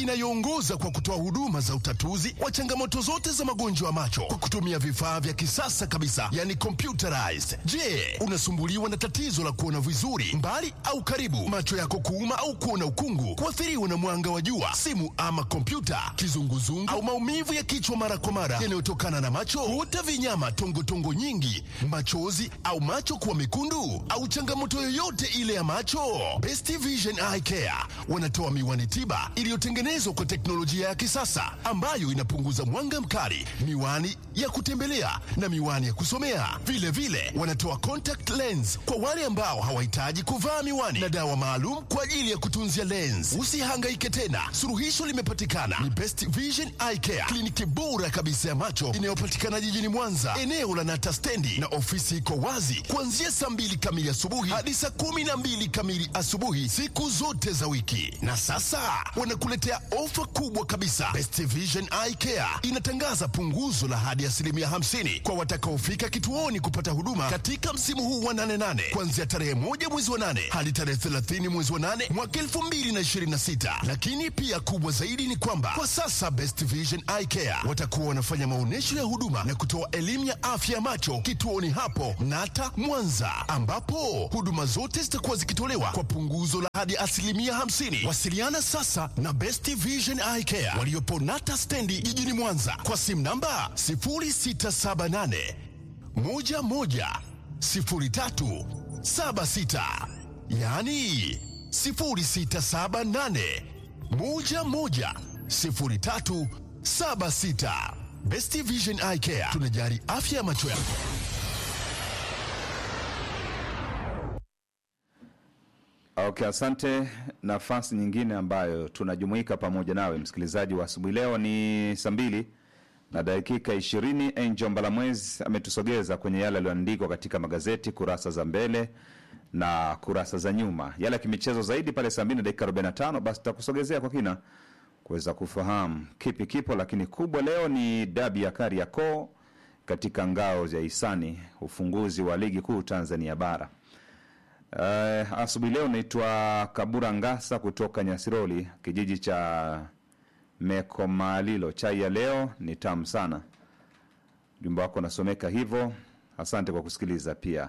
inayoongoza kwa kutoa huduma za utatuzi wa changamoto zote za magonjwa ya macho kwa kutumia vifaa vya kisasa kabisa, yani computerized. Je, unasumbuliwa na tatizo la kuona vizuri mbali au karibu, macho yako kuuma au kuona ukungu, kuathiriwa na mwanga wa jua, simu ama kompyuta, kizunguzungu au maumivu ya kichwa mara kwa mara yanayotokana na macho, kuota vinyama, tongotongo nyingi, machozi au macho kuwa mekundu, au changamoto yoyote ile ya macho, Best Vision Eye Care wanatoa miwani tiba iliyotengenezwa kwa teknolojia ya kisasa ambayo inapunguza mwanga mkali, miwani ya kutembelea na miwani ya kusomea. Vile vile wanatoa contact lens kwa wale ambao hawahitaji kuvaa miwani na dawa maalum kwa ajili ya kutunzia lens. Usihangaike tena, suluhisho limepatikana. Ni Best Vision Eye Care, kliniki bora kabisa ya macho inayopatikana jijini Mwanza, eneo la Nata stendi, na ofisi iko wazi kuanzia saa mbili kamili asubuhi hadi saa kumi na mbili kamili asubuhi siku zote za wiki. Na sasa wanakuletea ofa kubwa kabisa. Best Vision Eye Care inatangaza punguzo la hadi asilimia 50 kwa watakaofika kituoni kupata huduma katika msimu huu wa 88 kuanzia tarehe moja mwezi wa 8 hadi tarehe 30 mwezi wa 8 mwaka 2026. Lakini pia kubwa zaidi ni kwamba kwa sasa Best Vision Eye Care watakuwa wanafanya maonyesho ya huduma na kutoa elimu ya afya ya macho kituoni hapo Nata Mwanza, ambapo huduma zote zitakuwa zikitolewa kwa punguzo la hadi asilimia 50. Wasiliana sasa na Best Vision Eye Care waliopo Nata stendi jijini Mwanza kwa simu namba 0678 11 03 76, yaani 0678 11 03 76. Best Vision Eye Care tunajali afya ya macho yako. Okay, asante. Nafasi nyingine ambayo tunajumuika pamoja nawe msikilizaji wa asubuhi leo ni saa mbili na dakika ishirini. Angel Mbalamwezi ametusogeza kwenye yale yaliyoandikwa katika magazeti kurasa za mbele na kurasa za nyuma, yale ya kimichezo zaidi pale saa mbili na dakika 45. Basi tutakusogezea kwa kina kuweza kufahamu kipi kipo, lakini kubwa leo ni dabi ya Kariakoo katika ngao za hisani, ufunguzi wa ligi kuu Tanzania bara. Uh, asubuhi leo naitwa Kabura Ngasa kutoka Nyasiroli, kijiji cha Mekomalilo. Chai ya leo ni tamu sana. Jumba wako nasomeka hivyo. Asante kwa kusikiliza pia.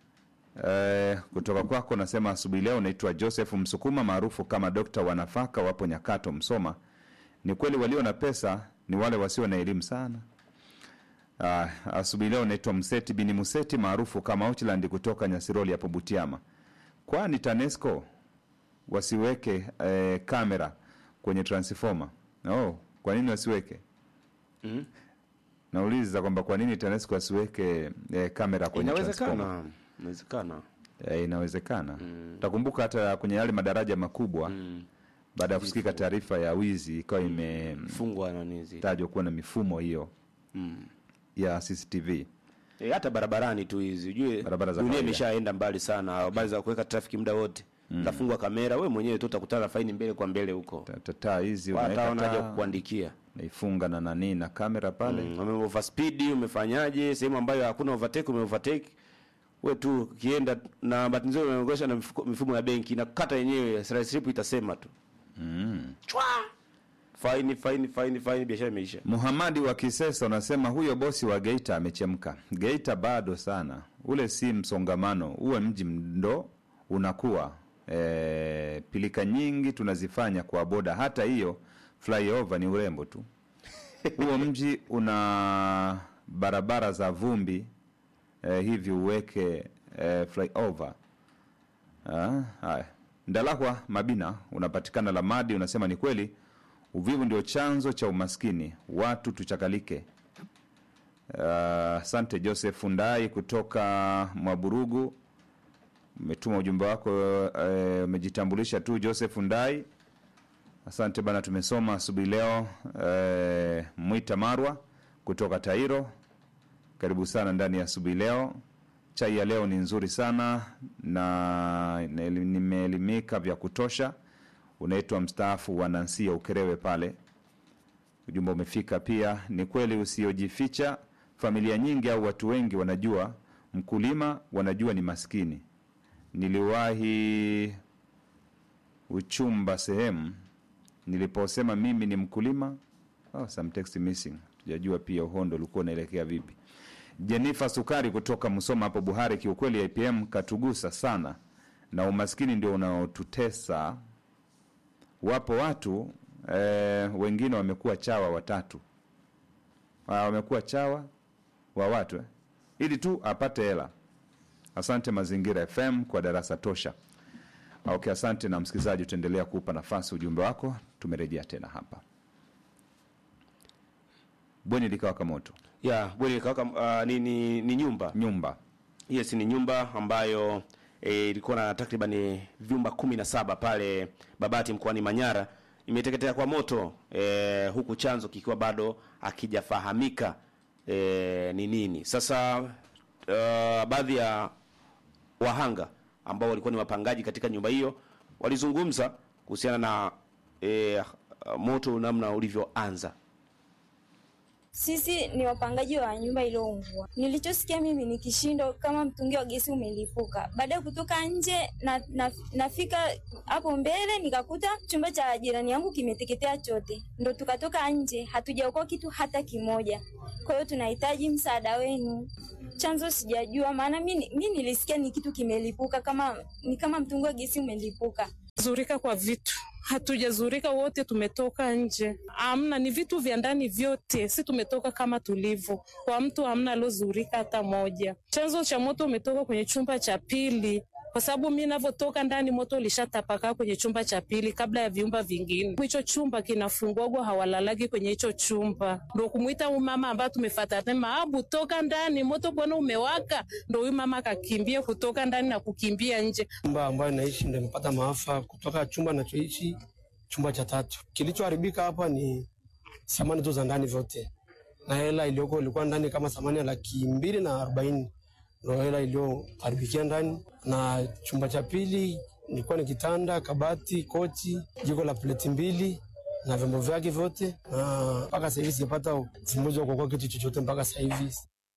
Uh, kutoka kwako nasema asubuhi leo naitwa Joseph Msukuma maarufu kama dokta wa nafaka, wapo Nyakato, Msoma. Ni kweli walio na pesa ni wale wasio na elimu sana. Ah, asubuhi leo naitwa Mseti bini Museti maarufu kama Ochland kutoka Nyasiroli hapo Butiama. Kwani TANESCO wasiweke eh, kamera kwenye transformer? Oh, kwa nini wasiweke? Mhm. Nauliza kwamba kwa nini TANESCO wasiweke eh, kamera kwenye transformer? Inawezekana, inawezekana. Eh, inawezekana. Utakumbuka hata kwenye yale madaraja makubwa baada ya kusikika taarifa ya wizi ikawa imetajwa Fungwa nani zile. kuwa na mifumo hiyo Mm. ya CCTV. E, hata barabarani tu hizi ujue Barabara za dunia kawaida. imeshaenda mbali sana, habari za kuweka trafiki muda wote tafungwa kamera, we mwenyewe tu utakutana na faini mbele kwa mbele huko, Ta- ta- taa hizi hata unaweka wanaja taa, kukuandikia naifunga na nani na kamera pale Mm, ume overspeed umefanyaje, sehemu ambayo hakuna overtake ume overtake we tu ukienda na bahati nzuri umeongesha na mifuko- mifumo ya benki na kata yenyewe slip itasema tu mm. chwa faini faini faini faini, biashara imeisha. Muhamadi wa Kisesa unasema huyo bosi wa Geita amechemka. Geita bado sana, ule si msongamano, uwe mji ndo unakuwa e, pilika nyingi tunazifanya kwa boda, hata hiyo flyover ni urembo tu. Huo mji una barabara za vumbi e, hivi uweke e, flyover. Ah, haya. Ndalahwa Mabina unapatikana Lamadi, unasema ni kweli uvivu ndio chanzo cha umaskini, watu tuchakalike. Ah, Asante Joseph Ndai kutoka Mwaburugu, umetuma ujumbe wako, eh, umejitambulisha tu Joseph Ndai. Asante bana, tumesoma asubuhi leo. Eh, Mwita Marwa kutoka Tairo, karibu sana ndani ya asubuhi leo. Chai ya leo ni nzuri sana na na- nimeelimika vya kutosha. Unaitwa mstaafu wa Nansia Ukerewe pale, ujumbe umefika pia. Ni kweli usiojificha, familia nyingi au watu wengi wanajua mkulima, wanajua ni maskini. Niliwahi uchumba sehemu niliposema mimi ni mkulima oh, some text missing tujajua pia uhondo ulikuwa unaelekea vipi jenifa sukari kutoka msoma hapo buhari kiukweli ipm katugusa sana na umaskini ndio unaotutesa wapo watu eh, wengine wamekuwa chawa watatu Ah, wamekuwa chawa wa watu eh, ili tu apate hela asante mazingira fm kwa darasa tosha okay asante na msikilizaji utaendelea kuupa nafasi ujumbe wako tumerejea tena hapa bweni likawaka moto ya bweni likawaka uh, ni, ni, ni nyumba nyumba yes ni nyumba ambayo e, ilikuwa na takriban vyumba kumi na saba pale babati mkoani manyara imeteketea kwa moto e, huku chanzo kikiwa bado akijafahamika e, ni nini sasa uh, baadhi ya wahanga ambao walikuwa ni wapangaji katika nyumba hiyo walizungumza kuhusiana na e, moto namna ulivyoanza Sisi ni wapangaji wa nyumba iliyoungua. Nilichosikia mimi ni kishindo kama mtungi wa gesi umelipuka. Baada ya kutoka nje na, na, nafika hapo mbele nikakuta chumba cha jirani yangu kimeteketea chote, ndo tukatoka nje, hatujaokoa kitu hata kimoja. Kwa hiyo tunahitaji msaada wenu. Chanzo sijajua, maana mi mi nilisikia ni kitu kimelipuka, kama ni kama mtungi wa gesi umelipuka. zurika kwa vitu hatujazurika wote tumetoka nje amna ni vitu vya ndani vyote si tumetoka kama tulivyo kwa mtu amna alozurika hata moja chanzo cha moto umetoka kwenye chumba cha pili kwa sababu mi navyotoka ndani moto ulishatapakaa kwenye chumba cha pili kabla ya viumba vingine hicho chumba kinafungwagwa hawalalagi kwenye hicho chumba ndo kumwita huyu mama ambaye tumefatana maabu toka ndani moto bwana umewaka ndo huyu mama akakimbia kutoka ndani na kukimbia nje Nyumba ambayo naishi ndo imepata maafa kutoka chumba nachoishi chumba cha tatu. Kilichoharibika hapa ni samani tu za ndani zote, na hela iliyoko ilikuwa ndani kama samani ya laki mbili na arobaini ndo hela iliyoharibikia ndani, na chumba cha pili ilikuwa ni kitanda, kabati, kochi, jiko la pleti mbili na vyombo vyake vyote, na mpaka sasa hivi sijapata ufumbuzi wa kuokoa kitu chochote mpaka sasa hivi.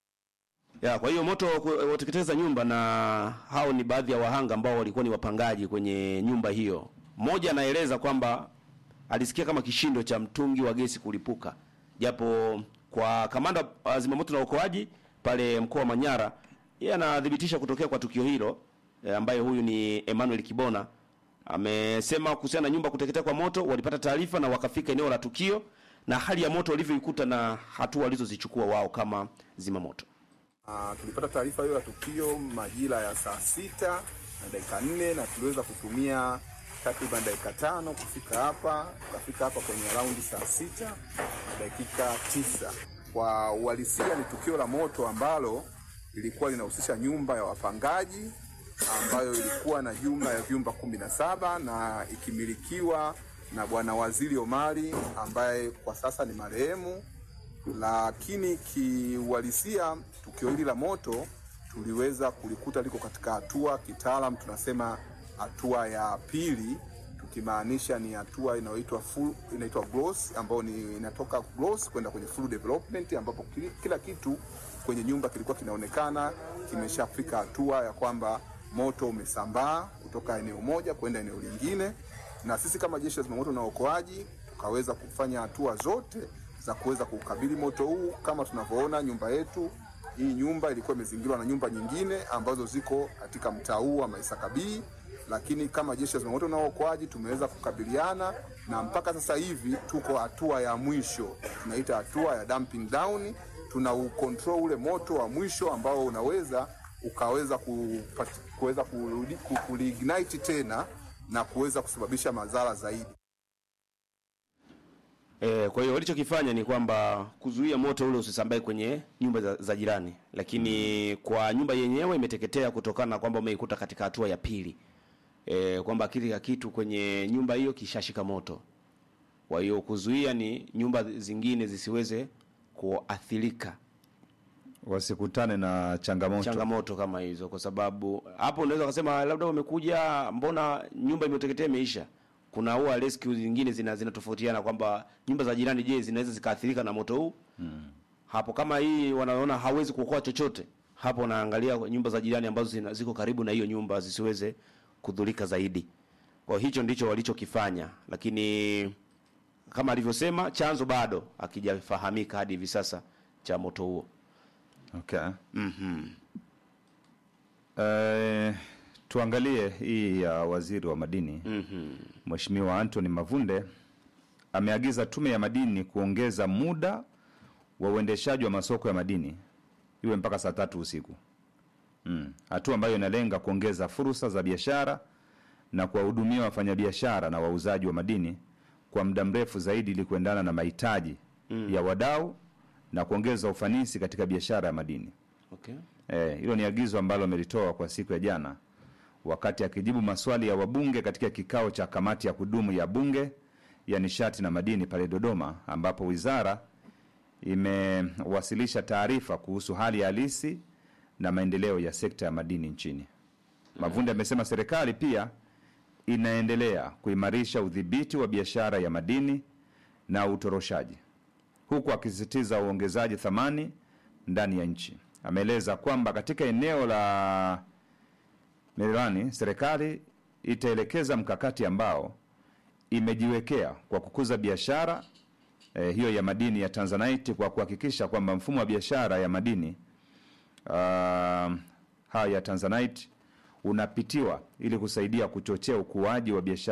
ya kwa hiyo moto ku- wateketeza nyumba na hao ni baadhi ya wahanga ambao walikuwa ni wapangaji kwenye nyumba hiyo mmoja anaeleza kwamba alisikia kama kishindo cha mtungi wa gesi kulipuka japo kwa kamanda wa zimamoto na uokoaji pale mkoa wa manyara yeye anathibitisha kutokea kwa tukio hilo e, ambaye huyu ni emmanuel kibona amesema kuhusiana na nyumba kuteketea kwa moto walipata taarifa na wakafika eneo la tukio na hali ya moto walivyoikuta na hatua walizozichukua wao kama zimamoto Uh, tulipata taarifa hiyo ya tukio majira ya saa sita na dakika nne na tuliweza kutumia takriban dakika tano kufika hapa. Tukafika hapa kwenye raundi saa sita na dakika tisa. Kwa uhalisia ni tukio la moto ambalo lilikuwa linahusisha nyumba ya wapangaji ambayo ilikuwa na jumla ya vyumba kumi na saba na ikimilikiwa na Bwana Waziri Omari ambaye kwa sasa ni marehemu lakini kiuhalisia tukio hili la moto tuliweza kulikuta liko katika hatua kitaalam tunasema hatua ya pili tukimaanisha ni hatua inayoitwa full inaitwa gloss ambayo ni inatoka gloss kwenda kwenye full development ambapo kila, kila kitu kwenye nyumba kilikuwa kinaonekana kimeshafika hatua ya kwamba moto umesambaa kutoka eneo moja kwenda eneo lingine na sisi kama jeshi la zimamoto na uokoaji tukaweza kufanya hatua zote za kuweza kukabili moto huu. Kama tunavyoona nyumba yetu hii, nyumba ilikuwa imezingirwa na nyumba nyingine ambazo ziko katika mtaa huu wa Maisakabii, lakini kama jeshi la zimamoto na uokoaji tumeweza kukabiliana na mpaka sasa hivi tuko hatua ya mwisho, tunaita hatua ya dumping down. Tuna ucontrol ule moto wa mwisho ambao unaweza ukaweza kupati- kuweza kurudi- ku- kuliignite tena na kuweza kusababisha madhara zaidi. E, kwa hiyo walichokifanya ni kwamba kuzuia moto ule usisambae kwenye nyumba za, za jirani, lakini kwa nyumba yenyewe imeteketea kutokana na kwamba umeikuta katika hatua ya pili e, kwamba kile kitu kwenye nyumba hiyo kishashika moto. Kwa hiyo kuzuia ni nyumba zingine zisiweze kuathirika wasikutane na changamoto changamoto kama hizo, kwa sababu hapo unaweza kusema labda wamekuja, mbona nyumba imeteketea imeisha. Kuna huwa rescue zingine zina zinatofautiana kwamba nyumba za jirani, je, zinaweza zikaathirika na moto huu hmm. Hapo kama hii wanaona hawezi kuokoa chochote, hapo wanaangalia nyumba za jirani ambazo zina, ziko karibu na hiyo nyumba zisiweze kudhurika zaidi. Kwa hicho ndicho walichokifanya, lakini kama alivyosema chanzo bado hakijafahamika hadi hivi sasa cha moto huo. Okay. Eh, tuangalie hii ya waziri wa madini Mheshimiwa Anthony Mavunde ameagiza tume ya madini kuongeza muda wa uendeshaji wa masoko ya madini iwe mpaka saa tatu usiku. Mm. Hatua ambayo inalenga kuongeza fursa za biashara na kuwahudumia wafanyabiashara na wauzaji wa madini kwa muda mrefu zaidi ili kuendana na mahitaji ya wadau na kuongeza ufanisi katika biashara ya madini. Okay. Eh, hilo ni agizo ambalo amelitoa kwa siku ya jana wakati akijibu maswali ya wabunge katika kikao cha kamati ya kudumu ya bunge ya nishati na madini pale Dodoma, ambapo wizara imewasilisha taarifa kuhusu hali halisi na maendeleo ya sekta ya madini nchini. Mavunde amesema serikali pia inaendelea kuimarisha udhibiti wa biashara ya madini na utoroshaji huku akisisitiza uongezaji thamani ndani ya nchi. Ameeleza kwamba katika eneo la Mererani serikali itaelekeza mkakati ambao imejiwekea kwa kukuza biashara eh, hiyo ya madini ya Tanzanite kwa kuhakikisha kwamba mfumo wa biashara ya madini uh, haya ya Tanzanite unapitiwa ili kusaidia kuchochea ukuaji wa biashara